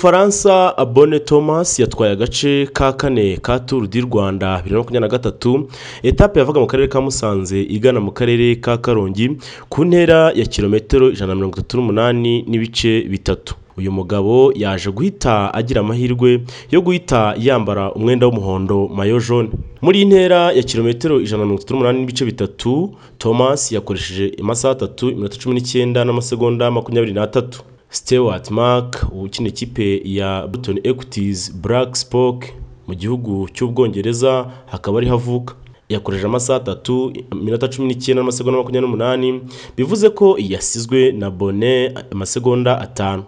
Umufaransa Abone Thomas yatwaye agace ka kane ka turu di Rwanda bibiri na makumyabiri na gatatu, etape yavaga mu karere ka Musanze igana mu karere ka Karongi ku ntera ya kilometero ijana na mirongo itatu n'umunani n'ibice bitatu. Uyu mugabo yaje guhita agira amahirwe yo guhita yambara umwenda w'umuhondo mayo jone. Muri iyi ntera ya kilometero ijana na mirongo itatu n'umunani n'ibice bitatu, Thomas yakoresheje amasaha atatu, iminota cumi n'icyenda n'amasegonda makumyabiri n'atatu. Stewart Mark ukina ikipe ya Button Equities Black Spock mu gihugu cy'Ubwongereza hakaba ariho avuka. Yakoresheje amasaha atatu, iminota cumi n'icyenda n'amasegonda makumyabiri n'umunani, bivuze ko yasizwe na Bone amasegonda atanu.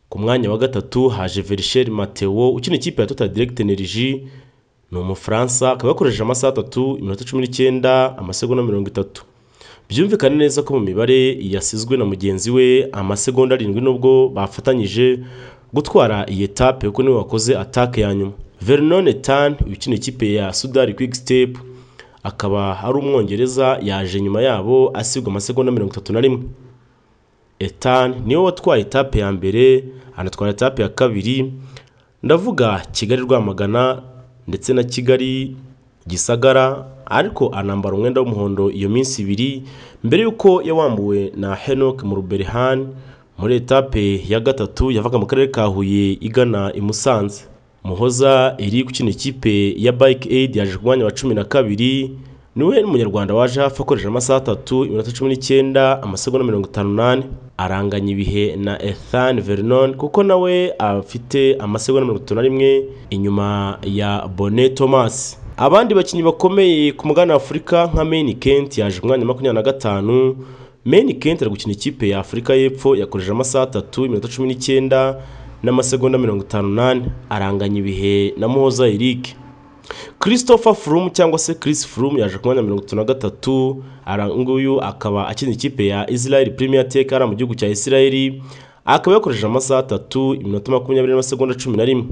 Ku mwanya wa gatatu haje Verchel Mateo ukina ikipe ya Total Direct Energy ni Umufaransa, akaba yakoresheje amasaha atatu, iminota cumi n'icyenda, amasegonda mirongo itatu. Byumvikane neza ko mu mibare yasizwe na mugenzi we amasegonda arindwi nubwo bafatanyije gutwara iyi etape kuko niwe wakoze atake ya nyuma. Vernon Tan ukina ikipe ya Sudari Quick Step akaba ari Umwongereza yaje nyuma yabo asigwa amasegonda mirongo itatu na rimwe. Etan niwe watwaye etape ya mbere anatwara etape ya kabiri ndavuga Kigali Rwamagana ndetse na Kigali Gisagara ariko anambara umwenda w'umuhondo iyo minsi ibiri mbere y'uko yawambuwe na Henoc Muruberhan muri etape ya gatatu yavaga mu karere ka Huye igana i Musanze. Muhoza iri gukina ikipe ya Bike Aid yaje ku mwanya wa cumi na kabiri niwe munyarwanda waje hafi akoresheje amasaha atatu, iminota cumi n'icyenda, amasegonda mirongo itanu n'ane. Aranganya ibihe na Ethan Vernon kuko nawe afite amasegonda mirongo itatu na rimwe inyuma ya Bone Thomas. Abandi bakinnyi bakomeye ku mugabane wa Afurika nka Main Kent yaje ku mwanya wa makumyabiri na gatanu. Main Kent ari gukina ikipe ya Afurika y'Epfo yakoresheje amasaha atatu, iminota cumi n'icyenda n'amasegonda mirongo itanu n'ane. Aranganya ibihe na Muhoza Eric. Christopher Froome cyangwa se Chris Froome yaje ku mwanya wa mirongo itatu na gatatu. Nguyu akaba akina ikipe ya Israel Premier Tech ari mu gihugu cya Israel. Akaba yakoresheje amasaha atatu, iminota makumyabiri n'amasegonda cumi na rimwe.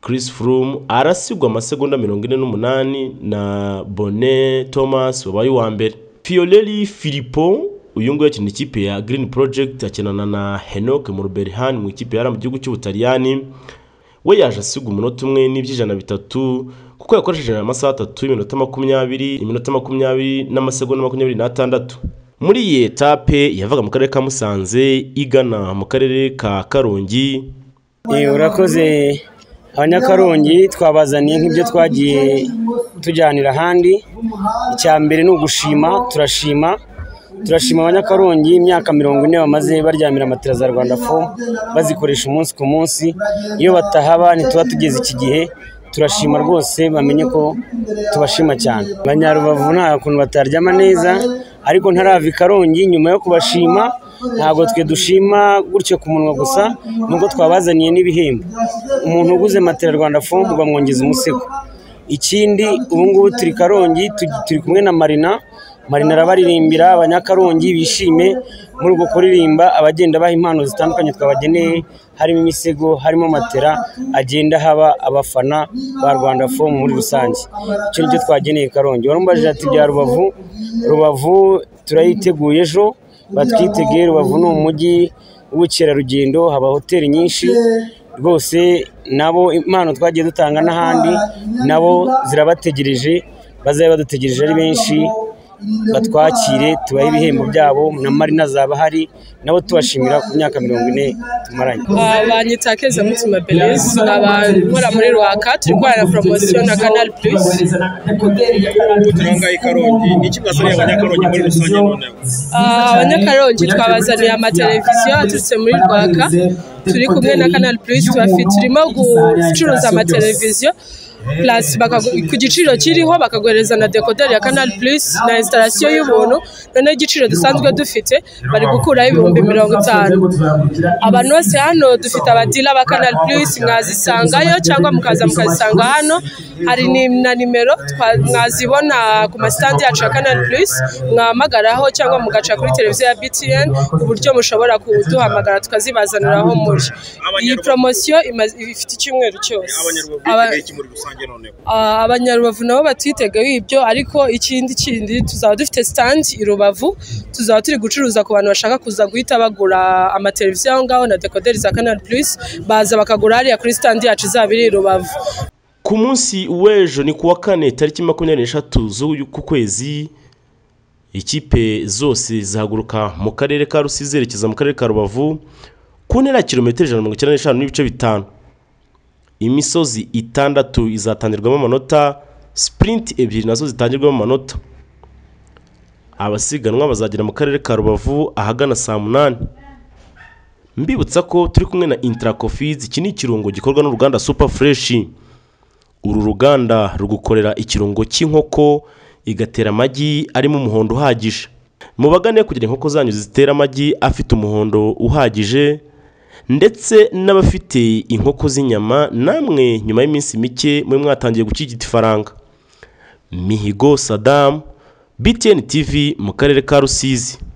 Chris Froome arasigwa amasegonda mirongo ine n'umunani na Bone Thomas wabaye uwa mbere. Fiorelli Filippo uyu nguyu akina ikipe ya Green Project akinana na Henoc Murberhan mu ikipe yari mu gihugu cy'Ubutaliyani. We yaje asigwa umunota umwe n'iby'ijana bitatu kuko yakoresheje amasaha atatu, iminota makumyabiri, iminota makumyabiri n'amasegonda makumyabiri n'atandatu. Muri iyi etape yavaga mu karere ka Musanze igana mu karere ka Karongi. urakoze abanyakarongi twabazaniye nk'ibyo twagiye tujyanira ahandi icya mbere ni ugushima turashima turashima abanyakarongi imyaka mirongo ine bamaze baryamira matera za rwanda fo bazikoresha umunsi ku munsi iyo batahaba ntituba tugeze iki gihe turashima rwose bamenye ko tubashima cyane abanyarubavu nta kuntu bataryama neza ariko ntarava i karongi nyuma yo kubashima ntabwo twe dushima gutyo ku munwa gusa nubwo twabazaniye n'ibihembo umuntu uguze matera rwanda fomu bamwongeza umusego ikindi ubu ngubu turi karongi turi kumwe na marina marina arabaririmbira abanyakarongi bishime muri uko kuririmba abagenda baha impano zitandukanye twabageneye harimo imisego harimo matera agenda haba abafana ba rwanda fomu muri rusange icyo nicyo twageneye karongi warumbaje ati bya rubavu rubavu turayiteguye ejo batwitegeye rubavu ni umujyi w'ubukerarugendo haba hoteli nyinshi rwose nabo impano twagiye dutanga n'ahandi nabo zirabategereje bazabe badutegereje ari benshi batwakire tubahe ibihembo byabo na marina zaba hari nabo tubashimira ku myaka mirongo ine tumaranye banyita keza mutima beleze abakora muri rwaka turi gukorana poromosiyo na kanari purisi ubu turangaye karongi ni iki mwazaniye abanyakarongi muri rusange noneho abanyakarongi twabazaniye amateleviziyo aturutse muri rwaka turi kumwe na kanari purisi tubafite turimo gucuruza amateleviziyo plus ku giciro kiriho bakagohereza na dekoderi ya canal plus na instalation y'ubuntu noneho igiciro dusanzwe dufite bari gukuraho ibihumbi mirongo itanu abantu bose hano dufite abadila ba canal plus mwazisangayo cyangwa mukaza mukazisanga hano hari na nimero mwazibona ku masitandi yacu ya canal plus mwahamagaraho cyangwa mugaca kuri televiziyo ya btn ku buryo mushobora kuduhamagara tukazibazanira aho muri iyi poromosiyo ifite icyumweru cyose abanyarwanda biteguye iki muri rusange muturage noneho Ah, abanyarubavu nabo batwitegeho ibyo ariko ikindi kindi tuzaba dufite sitandi i rubavu tuzaba turi gucuruza ku bantu bashaka kuza guhita bagura amateleviziyo aho ngaho na dekoderi za kanari purisi baza bakagura hariya kuri sitandi yacu izaba iri i rubavu ku munsi w'ejo ni ku wa kane tariki makumyabiri n'eshatu z'uku kwezi ikipe zose zihaguruka mu karere ka rusizi zerekeza mu karere ka rubavu ku ntera ya kilometero ijana na mirongo icyenda n'eshanu n'ibice bitanu imisozi itandatu izatangirwamo amanota sipurinti ebyiri nazo zitangirwamo amanota abasiganwa bazagera mu karere ka rubavu ahagana saa munani mbibutsa ko turi kumwe na intarakofizi iki ni ikirungo gikorwa n'uruganda supa fureshi uru ruganda rugukorera ikirungo cy'inkoko igatera amagi arimo umuhondo uhagije mubagane kugira inkoko zanyu zitera amagi afite umuhondo uhagije ndetse n'abafite inkoko z'inyama namwe nyuma y'iminsi mike mwe mwatangiye gukirigita ifaranga mihigo sadamu btn tv mu karere ka rusizi